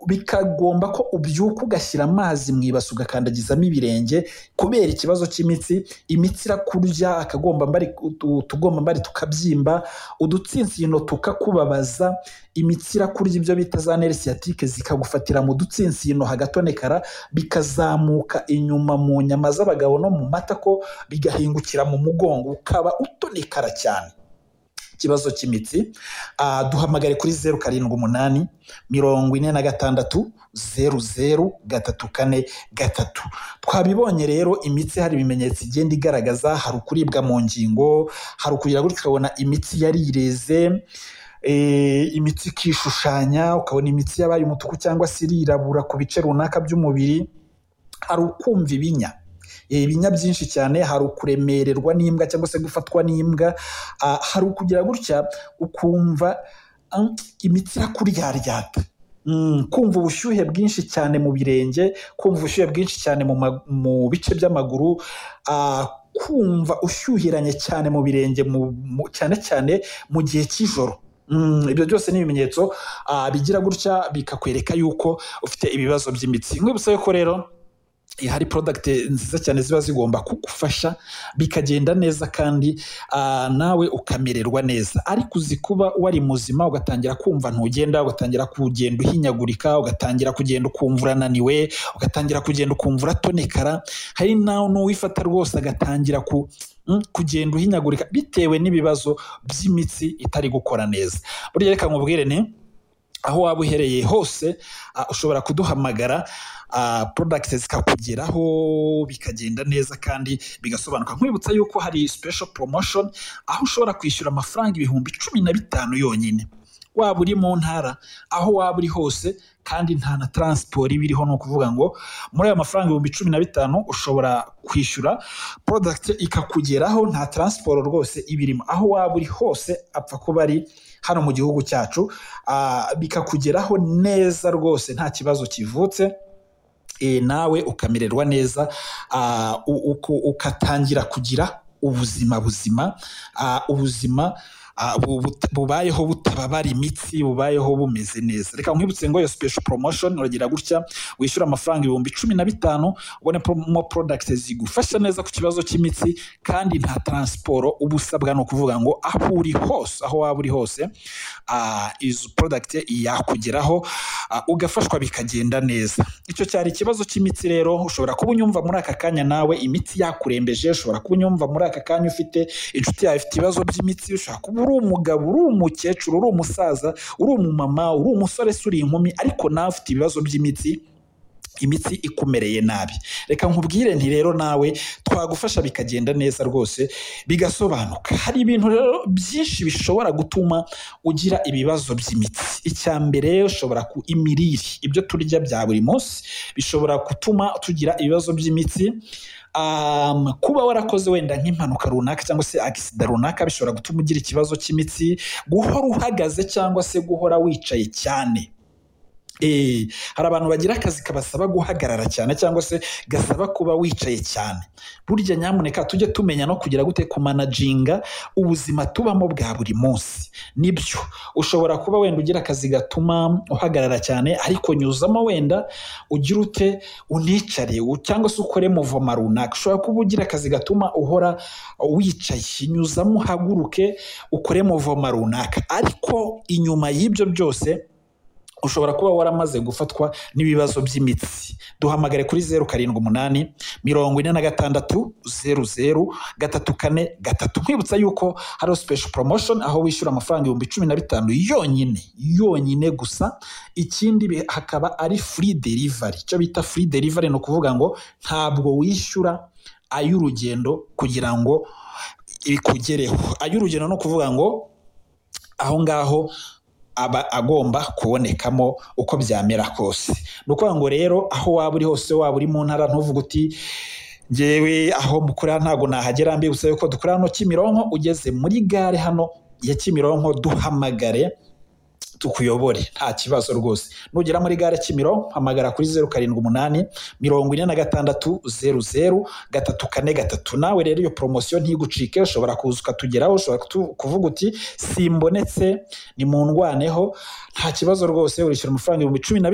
bikagomba ko ubyuka ugashyira amazi mu ibasi ugakandagizamo ibirenge kubera ikibazo cy'imitsi, imitsi irakurya akagombambari, utugombambari tukabyimba, udutsinsino tukakubabaza, imitsi irakurya ibyo bita za neri sciatique zikagufatira mu dutsinsino hagatonekara, bikazamuka inyuma mu nyama z'abagabo no mu matako, bigahingukira mu mugongo ukaba utonekara cyane. Ikibazo cy'imitsi, duhamagare kuri zeru karindwi umunani, mirongo ine na gatandatu, zeru zeru, gatatu kane, gatatu. Twabibonye rero imitsi hari ibimenyetso igenda igaragaza, hari ukuribwa mu ngingo, hari ukugira gutya ukabona imitsi yarireze, imitsi ikishushanya, ukabona imitsi yabaye umutuku cyangwa se irirabura ku bice runaka by'umubiri, hari ukumva ibinya, ibinya byinshi cyane, hari ukuremererwa n'imbwa cyangwa se gufatwa n'imbwa, hari ukugira gutya ukumva imitsi irakuryaryata, kumva ubushyuhe bwinshi cyane mu birenge, kumva ubushyuhe bwinshi cyane mu bice by'amaguru, kumva ushyuhiranye cyane mu birenge cyane cyane mu gihe cy'ijoro. Ibyo byose ni ibimenyetso bigira gutya bikakwereka yuko ufite ibibazo by'imitsi. Nkwibusabe ko rero hari product nziza cyane ziba zigomba kugufasha bikagenda neza kandi nawe ukamererwa neza ariko uzi kuba wari muzima ugatangira kumva ntugenda ugatangira kugenda uhinyagurika ugatangira kugenda ukumva urananiwe ugatangira kugenda ukumva uratonekara hari n'uwifata rwose agatangira ku kugenda uhinyagurika bitewe n'ibibazo by'imitsi itari gukora neza buriya reka nkubwire ni aho waba uherereye hose ushobora kuduhamagara porodagiti zikakugeraho bikagenda neza kandi bigasobanuka nkwibutsa yuko hari special promotion aho ushobora kwishyura amafaranga ibihumbi cumi na bitanu yonyine waba uri mu ntara aho waba uri hose kandi nta na taransiporo iba iriho ni ukuvuga ngo muri ayo mafaranga ibihumbi cumi na bitanu ushobora kwishyura porodagiti ikakugeraho nta taransiporo rwose iba irimo aho waba uri hose apfa kuba ari hano mu gihugu cyacu bikakugeraho neza rwose nta kibazo kivutse nawe ukamererwa neza ukatangira kugira ubuzima buzima ubuzima bubayeho butababara imitsi bubayeho bumeze neza reka nkwibutse ngo iyo special promotion uragira gutya wishyura amafaranga ibihumbi cumi na bitanu ubone mo product zigufasha neza ku kibazo cy'imitsi kandi nta taransiporo uba usabwa ni ukuvuga ngo aho uri hose aho waba uri hose izo product yakugeraho ugafashwa bikagenda neza icyo cyari ikibazo cy'imitsi rero ushobora kuba unyumva muri aka kanya nawe imitsi yakurembeje ushobora kuba unyumva muri aka kanya ufite inshuti yawe ifite ibibazo by'imitsi ushobora kuba uri umugabo uri umukecuru uri umusaza uri umumama uri umusore se uri inkumi ariko nawe ufite ibibazo by'imitsi imitsi ikumereye nabi reka nkubwire nti rero nawe twagufasha bikagenda neza rwose bigasobanuka hari ibintu rero byinshi bishobora gutuma ugira ibibazo by'imitsi icya mbere ushobora ku imirire ibyo turya bya buri munsi bishobora gutuma tugira ibibazo by'imitsi kuba warakoze wenda nk'impanuka runaka cyangwa se agisida runaka bishobora gutuma ugira ikibazo cy'imitsi guhora uhagaze cyangwa se guhora wicaye cyane hari abantu bagira akazi kabasaba guhagarara cyane cyangwa se gasaba kuba wicaye cyane burya nyamuneka tujye tumenya no kugira gute kumanaginga ubuzima tubamo bwa buri munsi nibyo ushobora kuba wenda ugira akazi gatuma uhagarara cyane ariko nyuzamo wenda ugira ute unicare cyangwa se ukore muvoma runaka ushobora kuba ugira akazi gatuma uhora wicaye nyuzamo uhaguruke ukore muvoma runaka ariko inyuma y'ibyo byose ushobora kuba waramaze gufatwa n'ibibazo by'imitsi duhamagare kuri zeru karindwi umunani mirongo ine na gatandatu zeru zeru gatatu kane gatatu nkwibutsa yuko hari special promotion aho wishyura amafaranga ibihumbi cumi na bitanu yonyine yonyine gusa ikindi hakaba ari free delivery icyo bita free delivery ni ukuvuga ngo ntabwo wishyura ay'urugendo kugira ngo ikugereho ay'urugendo ni ukuvuga ngo aho ngaho aba agomba kubonekamo uko byamera kose ni ukuvuga ngo rero aho waba uri hose waba uri mu ntara ntuvuge uti ngewe aho mukorera ntabwo nahagera mbibutsa yuko dukorera hano Kimironko ugeze muri gare hano ya Kimironko duhamagare tukuyobore nta kibazo rwose nugera muri gare kimironko hamagara kuri zeru karindwi umunani mirongo ine na gatandatu zeru zeru gatatu kane gatatu nawe rero iyo poromosiyo ntigucike ushobora kuza ukatugeraho ushobora kutu- kuvuga uti simbonetse ni mu ndwaneho nta kibazo rwose urishyura amafaranga ibihumbi cumi na bitanu